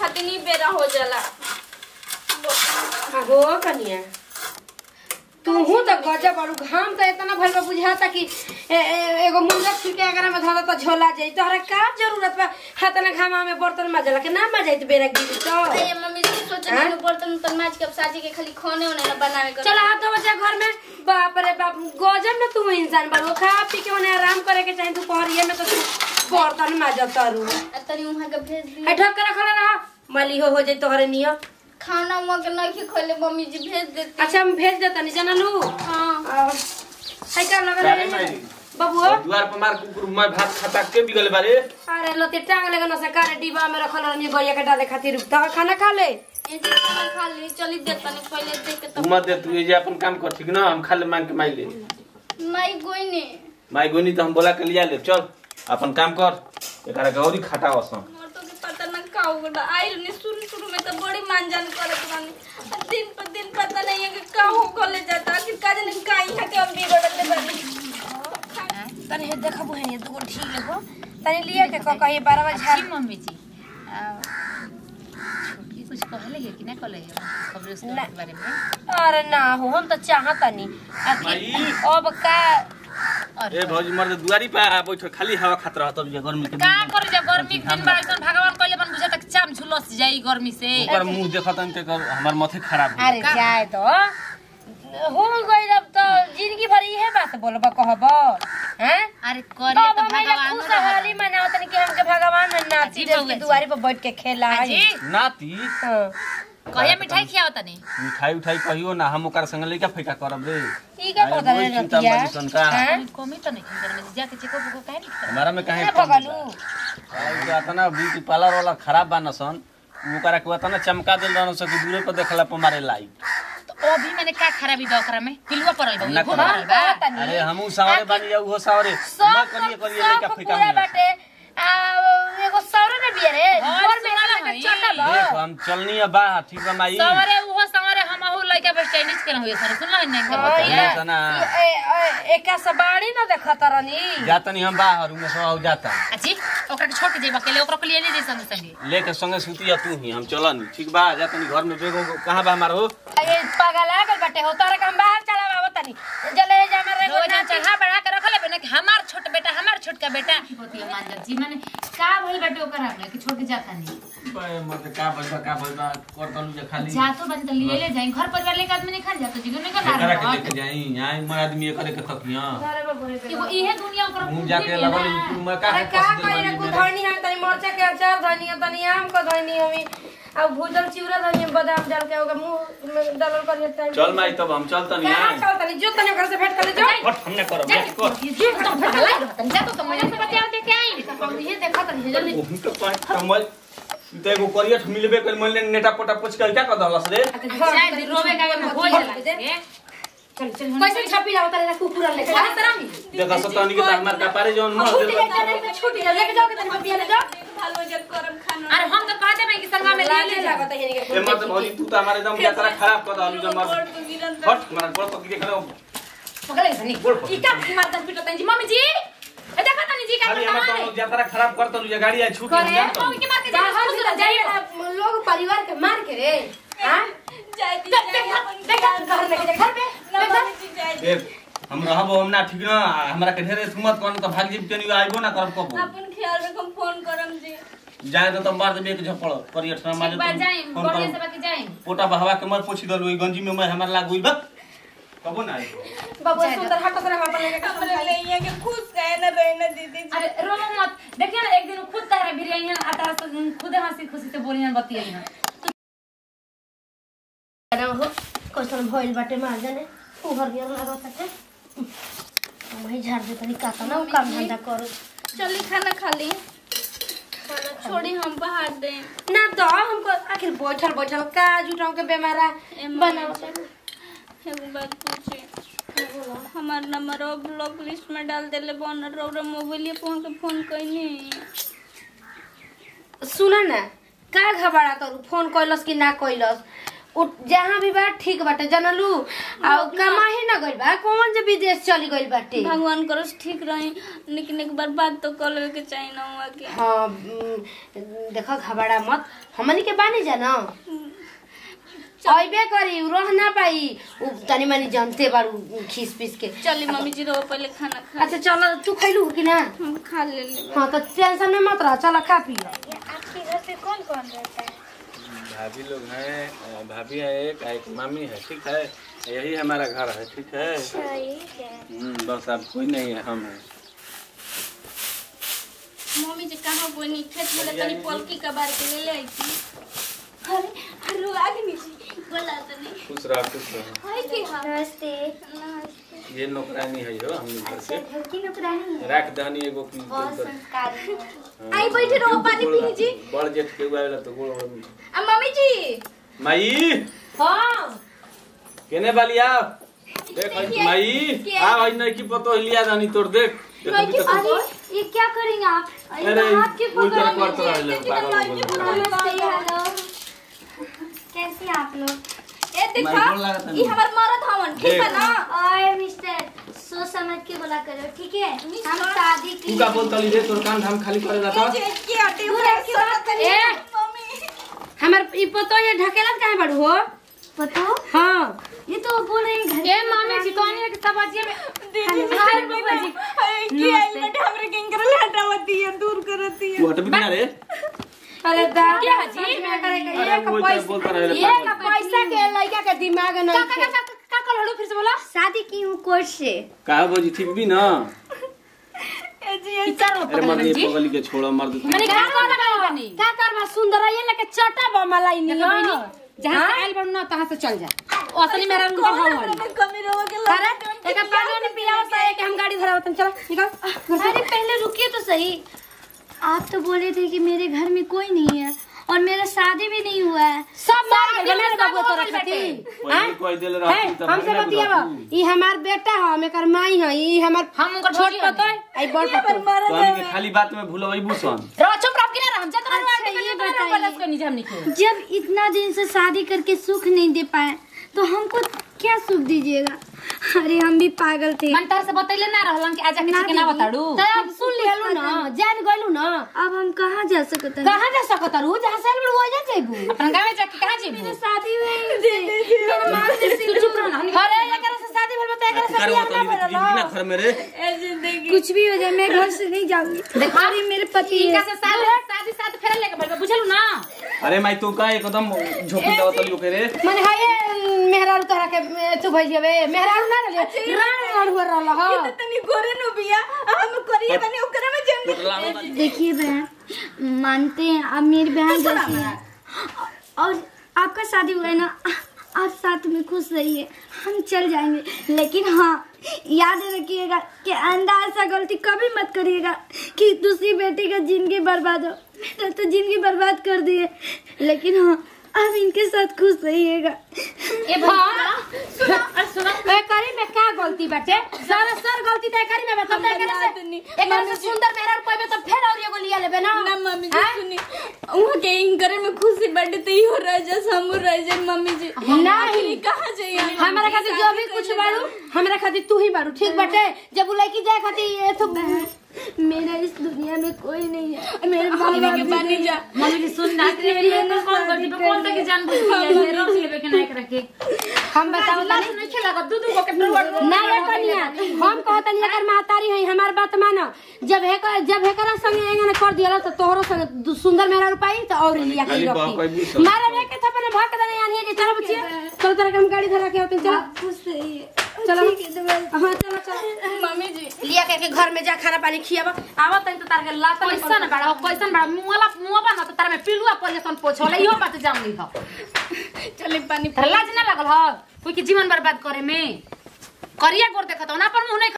खातिर नहीं बेरा हो जाला हो कनिया तूहू तो गजब और घाम तो इतना भल बा बुझाता कि ए, ए, एगो मुर्गा छिलके अगर में धरा तो झोला जाई तोहरा का जरूरत बा हाथ ना घामा में बर्तन मजला के ना मजाई तो बेरा गिरी तो अरे मम्मी जी सोचे हाँ? कि बर्तन तो माज के अब साजी के खाली खाने होने ना बनावे कर चल हाथ धो बच्चा घर में बाप रे बाप गजब ना तू इंसान बाबू खा पी के उन्हें आराम करे के चाहे दोपहरिया में तो तू बर्तन मजत तारू तनी वहां के भेज दी है ढक के रखल रहा मली हो हो जाई तोहरे नियो खाना वहां के नहीं खोले मम्मी जी भेज देती अच्छा हम भेज देता नहीं जाना लू हाँ है का लगे काहे मारी? बबुआ द्वार पर मार कुकुर मैं भात खाता के बिगल बारे अरे लते टांग लगे न सरकार डिब्बा में रखल रहनी गरिया के डाले खातिर तो खाना खा ले ये जी खाना खा ली चली दे तनी पहले दे के तू तब मत दे तू ये जे अपन काम कर ठीक ना हम खाली मांग के माई ले माई गोई ने माई गोनी तो हम बोला के लिया ले चल अपन काम कर एकरा गौरी खाटा वसम मोर तो के पता ना का होगा आई ने शुरू शुरू में तो बड़ी मानजान करत बानी दिन पर दिन पता नहीं है कि का हो खोले जाता कि का जन का यहाँ के हम बिगड़त बानी तनी हे देखबो है ये दुगो ठीक लगो तनी लिया के क कही 12 बजे अच्छी मम्मी जी आ, छोटकी कुछ कहले है कि ना कहले है खबर उसके ना। बारे में अरे ना हो हम तो चाहत नहीं माई। अब का और ए भौजी मर दुआरी पे आ बैठ खाली हवा खात रह तब ये गर्मी के का करे जब गर्मी के दिन बा एकदम भगवान कहले बन बुझा तक चाम झुलस जाई गर्मी से ओकर मुंह देखत हन ते हमर माथे खराब हो अरे जाए तो हो गई अब तो जिंदगी भर इहे बात बोलबा कहब हैं अरे करे तब तो हम एला भगवान खुशहाली मनाओ तनी कि हमके भगवान है नाची अजी देव बउआ के जी। दुआरी पर बैठ के खेला है जी नाती हाँ। कहिया मिठाई खियाओ तनी मिठाई उठाई कहियो ना हम ओकर संग लइका फैका करब रे ई का अरे पता वही रे चिंता नतिया मत सन का। हैं? कमी तो नहीं खंडर में जाके चेको बुको काहे नहीं खा हमारा में काहे ना कमी भगलू बा? अरे जो अतना ब्यूटी पार्लर वाला खराब बा न सन ओकरा के अतना चमका देल रहन सके दूरे पर देखला पर मारे लाइट तो अभी मैंने का खराबी बा ओकरा में पिलुआ पड़ल बा ना घूम करा। रहल बा तनी अरे हमहू सावरे बानी या उहो सावरे सब मैं करिए करिए सब लइका फैका पूरा मिला बाटे आ एगो सौरे ने बिया रे हाँ, घर में सौरा लगा हई। छोटा बा देख हम चलनी है बा ठीक बा माई सवरे उहो सवरे हम अहू लइका बस चाइनीज के होय सर सुन नहीं का हाँ, बतिया ये तना ए ए एका सबाड़ी ना देखत रहनी जातनी हम बाहर में सो जाता अच्छी ओकरा के छोड़ के जेबा के ले ओकरा के लिए नहीं संगे संगे लेके संगे सुती या तू ही हम चलन ठीक बा जातनी घर में बेगो कहां बा हमार हो ये पागल आ गल बाटे हो तारे के हम बाहर चला बाबा तनी जले जा मेरे रोज चढ़ा बढ़ा के रखले बे ना कि हमार छोट बेटा हमार छोटका बेटा बतिया मान जी माने का भइल बाटे ओकरा में कि छोड़ के जाता नहीं बे मत का बजबा का बजबा कर तलू जे खाली जातो बजे तो लिए ले जाई घर परिवार लेके आदमी नहीं खा जातो जिगो नहीं एकरा के कर लेके जाई आई मैं आदमी करे के थकिया अरे बाबू रे एगो इहे दुनिया ओकरा मुंह जाके लगल मैं का अरे का करी रे कुछ धनी है तनी मरचा के अचार धनी है तनी आम को धनी हमी अब भूजल चिवड़ा धनी है, बादाम डाल के ओके मुंह में डालल कर टाइम चल माई तब हम चलतनी कहां आई चल तनी जो तनी ओकरा से भेंट कर ले जो हट हमने करब जा कर जी तो फटा लाई रहतन जातो तो मजा से बतिया दे के आई ये देखा तनी जल्दी ओहू तो पाए कमल तो एगो करियट मिलबे कर मन नेटा पोटा पोछ के क्या कर दलस रे शायद रोवे का में हो जाला चल चल कैसे छपी जाओ तारे कुकुर लेके अरे तरह ही देखा सतनी के त हमार कपारे जौन मर छूट देल जाए नहीं तो छूट जाए लेके जाओ के तनी बतिया ले जाओ भालो जब करम खाना अरे हम तो कहते हैं कि संगा में ले ले लाजे जा लागत है ए मत भौजी तू तो हमारे एकदम यात्रा खराब कर दलू जब मर तो गिरन हट हमारा गोड़ पकड़ के खड़े हो। पकड़ ले तनी गोड़ पकड़ ई का मार कर पिटो तनी जी मम्मी जी ए देखा तनी जी का खाली हमार करता तो यात्रा खराब कर दलू जे गाड़ी आई छूट करे जान मम्मी के मार के बाहर जा से जाइए लोग परिवार के मार के रे हां जाय दी देखा घर लेके जा घर पे देखा जाय ए हम रहब हम ना ठीक ना हमरा के ढेरे सुमत कौन तो भाग जीव केनी आइबो ना करब कबो अपन ख्याल रखम फोन करम जी जाए तो तुम मार देबे एक झपड़ करियट ना मारे बात जाई फोन बढ़िया से कर बाकी जाई पोटा बहवा के मर पोछी दलू ई गंजी में मैं हमार लाग गइल बा कबो ना आइबो बाबू सुंदर हट से हम अपन लेके अपन ले यहाँ के खुश रहे ना रहे ना दीदी जी अरे रो मत देखिए ना एक दिन खुद तारा बिरयानी आ तारा से खुद हंसी खुशी से बोली ना बतियाई ना ना हो क्वेश्चन भइल बाटे मार जाने उ घर गेल लागत है वही झाड़ दे तनी का ना उ काम धंधा करो चली खाना खा ली छोड़ी हम बाहर दे ना तो हमको आखिर बैठल बैठल का जुटाऊ के बेमारा बनाओ एगो बात पूछे हमार नंबर ब्लॉक लिस्ट में डाल देले बन रौरा मोबाइल पे हमके फोन कइनी सुन ना का घबरा करू फोन कैलस कि ना कैलस उ जहाँ भी बा ठीक बाटे जनलू आ कमाही न गइल बा कौन जे विदेश चली गइल बाटे भगवान करो ठीक रही लेकिन एक बार बात तो कर लेवे के चाहिए ना हुआ के हाँ उम, देखो घबरा मत हमनी के बानी जा न अइबे करी उ रह ना पाई उ तनी मनी जानते बारू खीस पीस के चली मम्मी जी रहो पहले खाना खा अच्छा चल तू खैलू कि ना हम खा ले ले हाँ तो टेंशन में मत रह चल खा पी लो आपके घर पे कौन कौन रहता है भाभी लोग हैं अ, भाभी है एक आ, एक मामी है ठीक है यही हमारा घर है ठीक है ठीक है हम्म, बस अब कोई नहीं है हम हैं मम्मी जी कहाँ कोई नहीं खेत में तनी पलकी का बार के ले ले आई थी अरे अरे आगे नीचे बोला तो नहीं खुश रहो खुश रहो हाय के हाँ नमस्ते नमस्ते ये नौकरानी है हो हम घर से घर की नौकरानी है रख दहनी एगो की बहुत संस्कारी है हाँ, आई बैठे रहो, पानी गोड़- पी जी। बड़ जेठ के हुआ वाला तो गोड़ आ मम्मी जी माई हाँ केने वाली आ देख हई माई के- आ हई नहीं की पतो लिया जानी तोड़ देख देखो नहीं भी कि- तो- अरे ये क्या करेंगे आप अरे अरे हाथ के उल्टा पकड़ करतो रहले पागल हो गए नमस्ते हेलो कैसे हैं आप लोग ए देखा माई गोड़ लागत नहीं। ये हमार मरद हवन ठीक है ना और मिस्टर सोच समझ के बोला करो ठीक है हम शादी की तू का बोलता ली रे तोर कान धाम खाली करे जाता जे के हटे पूरा के तनी ए! मम्मी हमार ई पतो ये ढकेलत काहे बड़ू हो पतो हाँ ये तो बोल रहे हैं घर ए मामी जी कहनी कि सब अजिए में दीदी हाय बाबा जी हाय के आई बट हमरे किंग कर हटावती है दूर करती है तू हट भी ना रे अरे दा क्या जी? में करे के अरे एक वो तो बोलता रहे पैसा रे एक पैसा के लड़का के दिमाग नहीं का का का का कल हड़ू फिर से बोला शादी की हूँ कोर्ट से कहा बोजी ठीक भी ना ए जी इतना अरे मर्द ये पगली के छोड़ो मर्द तू मैंने कहा कौन लगा बनी का करबा सुंदर ये लेके चटा बा मलाई नी देखो बहिनी जहां से आइल बन ना तहां से चल जा असली मेरा उनको हवन कमी रहो के अरे एक पानी ने पिया होता है कि हम गाड़ी धरावतन चल निकल अरे पहले रुकिए तो सही आप तो बोले थे कि मेरे घर में कोई नहीं है और मेरा शादी भी नहीं हुआ है सब मार गए बना रे बाबू तोरा खातिर पहले कोई दिल रहा है हमसे बतियावा ई हमार बेटा है हम एकर माई है ई हमार हम उनकर छोट छोटी पतो है आई बड़ पतो तो हम के खाली बात में भूलवई बुसन रो चुप रह कि ना हम जत अच्छा, रह ये ये बताइए। बता इसको नीचे हम निकल जब इतना दिन से शादी करके सुख नहीं दे पाए तो हमको क्या सुख दीजिएगा अरे हम भी पागल थे मन तार से बतैले ना रहलन कि आजा किसी के ना बताड़ू तो अब सुन लिहलू ना जान गइलू ना अब हम कहाँ जा सकते हैं कहां जा सकत रू जहां से बड़ हो जा जेबू अपन गांव में जाके कहां जेबू शादी में तू चुप रह ना अरे एकरा से शादी भेल बता एकरा से कर बियाह वो ना तो भेल ना घर में रे ए जिंदगी कुछ भी हो जाए मैं घर से नहीं जाऊंगी देखो अरे मेरे पति इनका है से शादी शादी साथ फेरे लेके बढ़ बुझलू ना अरे माई तू का एकदम झोपी देवत लियो के रे माने हाय मेहरारू तोहरा के तू भई जेबे मेहरारू ना रे राण राण हो रहल ह तनी गोरे नु बिया आ हम करिए बनी ओकरा में जंग पोटला में देखिए बहन मानते हैं आप मेरी बहन जैसी हैं और आपका शादी हुआ है ना आप साथ में खुश रहिए हम चल जाएंगे लेकिन हाँ याद रखिएगा कि अंधा ऐसा गलती कभी मत करिएगा कि दूसरी बेटी का जिंदगी बर्बाद हो मेरा तो जिंदगी बर्बाद कर दिए लेकिन हाँ आप इनके साथ खुश रहिएगा ए भाई अरे सुनो ए करी में का गलती बाटे सारा सर गलती तय करी में बता एकरा से एकरा से सुंदर मेहरारू पाइबे तो फेर और एगो लिया लेबे ना ना मम्मी जी सुनी वहाँ के इंकर में खुशी बढ़े तो इहो रह जा हमू रह जा मम्मी जी नहीं कहाँ जाइए हमारा खातिर जो भी कुछ बारू हमरा खातिर तू ही बारू ठीक बाटे जब उ लड़की जाए खातिर ये तो मेरा इस दुनिया में कोई नहीं है मेरे हमने के पानी जा मम्मी जी सुन ना तेरे लिए तो कौन करती पे कौन तक जान बुझ के ऐसे रोक लेबे के ना रखे हम बताओ अल्लाह से नहीं खेला दू दू को के प्रवर ना ये कनिया हम कहत नहीं एकर महतारी है हमार बात मानो जब हेकर जब हेकरा संगे एंगन कर दिया तो तोहरो संगे दु- सुंदर मेहरा रुपाई तो और लिया के खाली बाप कोई रखी भी सब। मारे रे के थपने भाग दने आनी है चलो बच्चे चलो तेरे के हम गाड़ी धरा के होते चलो खुश रहिए चलो हां चलो चलो मम्मी जी लिया के, के घर में जा खाना पानी खियाबा आवत तनी तो तार के लात नहीं कैसन बड़ा कैसन बड़ा मुंहला मुंहबा ना तो तार में पिलुआ पोजीशन पोछोले इहो बात जान ली हो चले पानी लाज ना लगल हो कोई के जीवन बर्बाद करे में करिया गोर देखत हो ना पर मुंह नहीं